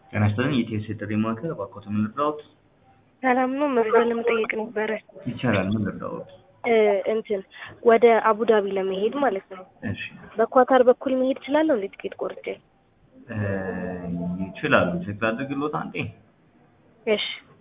ጤና ይስጥልኝ የኢትዮ ቴሌ ማዕከል እባክዎት ምን ልርዳዎት? ሰላም ነው። መረጃ ለመጠየቅ ነበረ። ይቻላል ምን ልርዳዎት? እ እንትን ወደ አቡዳቢ ለመሄድ ማለት ነው። እሺ በኳታር በኩል መሄድ እችላለሁ እንዴ? ትኬት ቆርጬ? እ ይችላሉ ቼክ ላድርግልዎት አንዴ? እሺ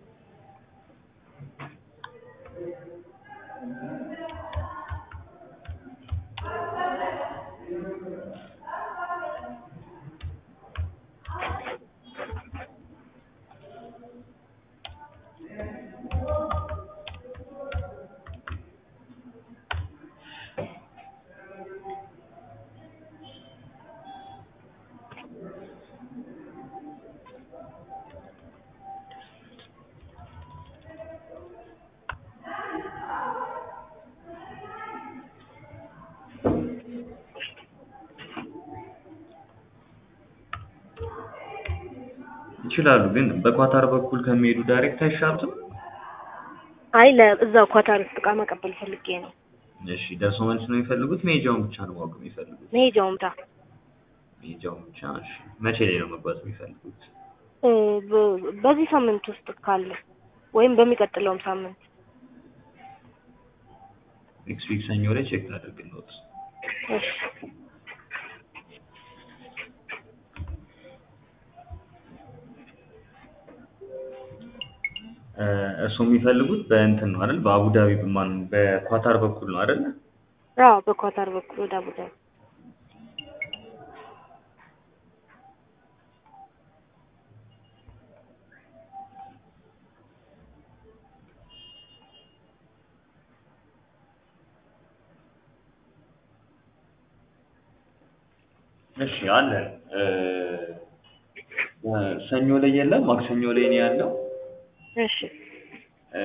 ይችላሉ ግን በኳታር በኩል ከሚሄዱ ዳይሬክት አይሻሉትም? አይ ለእዛው ኳታር ውስጥ እቃ መቀበል ፈልጌ ነው። እሺ ደርሶ መልስ ነው የሚፈልጉት? መሄጃውን ብቻ ነው ማወቅ የሚፈልጉት? መሄጃውም ታ መሄጃውን ብቻ እሺ። መቼ ላይ ነው መጓዝ የሚፈልጉት? እ በ- በዚህ ሳምንት ውስጥ ካለ ወይም በሚቀጥለውም ሳምንት ኔክስት ዊክ ሰኞ ላይ ቼክ ላድርግልዎት። እሺ እ እርስዎ የሚፈልጉት በእንትን ነው አይደል? በአቡዳቢ በማን በኳታር በኩል ነው አይደል? አዎ በኳታር በኩል ወደ አቡዳቢ እሺ አለ እ ሰኞ ላይ የለም ማክሰኞ ላይ ነው ያለው። እሺ እ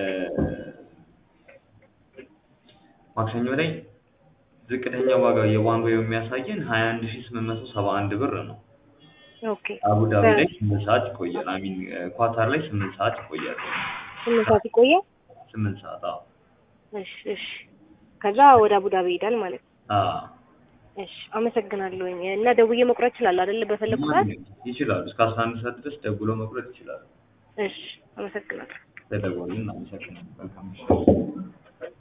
ማክሰኞ ላይ ዝቅተኛ ዋጋ የዋን ዌይ የሚያሳየን ሀያ አንድ ሺህ ስምንት መቶ ሰባ አንድ ብር ነው። ኦኬ አቡዳቢ ላይ ስምንት ሰዓት ይቆያል። አሚን ኳታር ላይ ስምንት ሰዓት ይቆያል። ስምንት ሰዓት ይቆያል። ስምንት ሰዓት አዎ። እሺ እሺ ከዛ ወደ አቡዳቢ ይሄዳል ማለት ነው። አዎ እሺ አመሰግናለሁኝ። እና ደውዬ መቁረጥ እችላለሁ አይደል? በፈለኩ ሰዓት። ይችላሉ። እስከ አስራ አንድ ሰዓት ድረስ ደውሎ መቁረጥ ይችላሉ። እሺ አመሰግናለሁ። ተደወልን። አመሰግናለሁ። መልካም ምሽት።